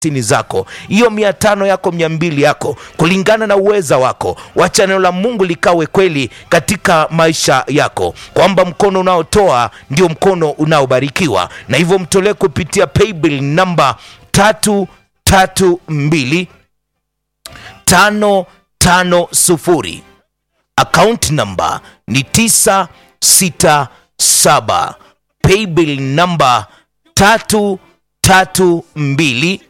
hamsini zako hiyo mia tano yako mia mbili yako kulingana na uweza wako wacha neno la mungu likawe kweli katika maisha yako kwamba mkono unaotoa ndio mkono unaobarikiwa na hivyo mtolee kupitia paybill namba tatu tatu mbili tano tano sufuri account number ni tisa sita saba paybill namba tatu tatu mbili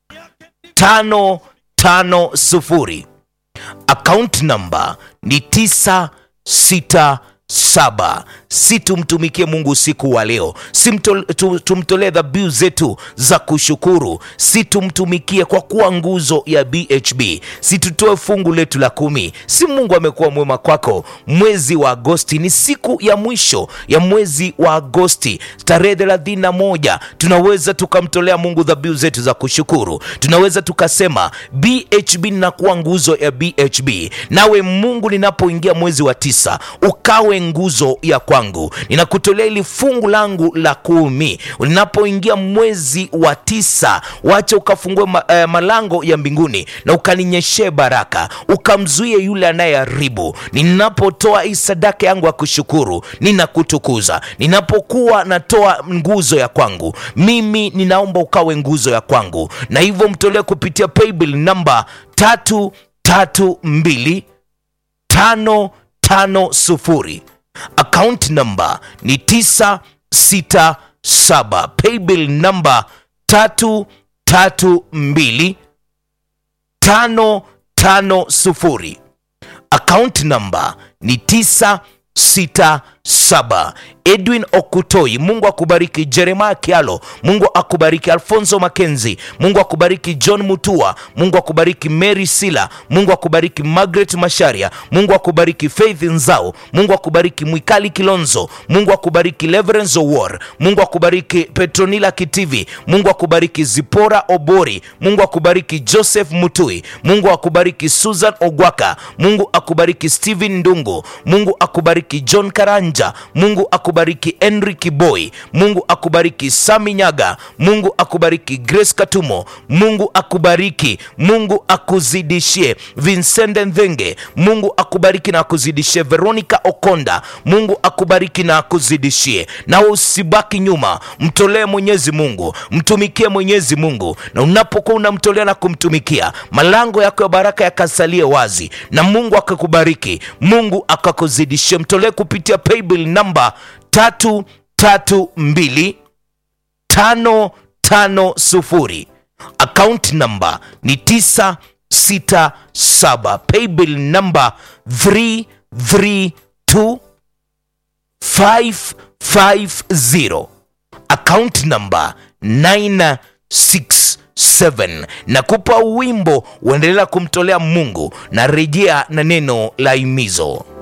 tano tano sufuri account number ni tisa sita saba si tumtumikie mungu usiku wa leo si mtol- tu- tumtolee dhabihu zetu za kushukuru si tumtumikie kwa kuwa nguzo ya bhb si tutoe fungu letu la kumi si mungu amekuwa mwema kwako mwezi wa agosti ni siku ya mwisho ya mwezi wa agosti tarehe thelathini na moja tunaweza tukamtolea mungu dhabihu zetu za kushukuru tunaweza tukasema bhb ninakuwa nguzo ya bhb nawe mungu ninapoingia mwezi wa tisa ukawe nguzo ya kwangu ninakutolea ili fungu langu la kumi ninapoingia mwezi wa tisa wacha ukafungue ma, eh, malango ya mbinguni na ukaninyeshee baraka ukamzuie yule anayeharibu ninapotoa hii sadaka yangu ya kushukuru ninakutukuza ninapokuwa natoa nguzo ya kwangu mimi ninaomba ukawe nguzo ya kwangu na hivyo mtolee kupitia paybill namba tatu tatu mbili tano tano sufuri account number ni tisa sita saba paybill number tatu tatu mbili tano tano sufuri account number ni tisa sita saba edwin okutoi mungu akubariki jeremaya kialo mungu akubariki alfonso makenzi mungu akubariki john mutua mungu akubariki mary sila mungu akubariki margaret masharia mungu akubariki faith nzao mungu akubariki mwikali kilonzo mungu akubariki leverence war mungu akubariki petronila kitivi mungu akubariki zipora obori mungu akubariki joseph mutui mungu akubariki susan ogwaka mungu akubariki stephen ndungu mungu akubariki john karanja mungu akubariki henry kiboi mungu akubariki sami nyaga mungu akubariki grace katumo mungu akubariki mungu akuzidishie vincende nthenge mungu akubariki na akuzidishie veronica okonda mungu akubariki na akuzidishie nawe usibaki nyuma mtolee mwenyezi mungu mtumikie mwenyezi mungu na unapokuwa unamtolea na kumtumikia malango yako ya baraka yakasalie wazi na mungu akakubariki mungu akakuzidishie mtolee kupitia paybill namba tatu tatu mbili tano tano sufuri account number ni tisa sita saba paybill number 332 550 account number 967 nakupa wimbo uendelea kumtolea mungu na rejea na neno la imizo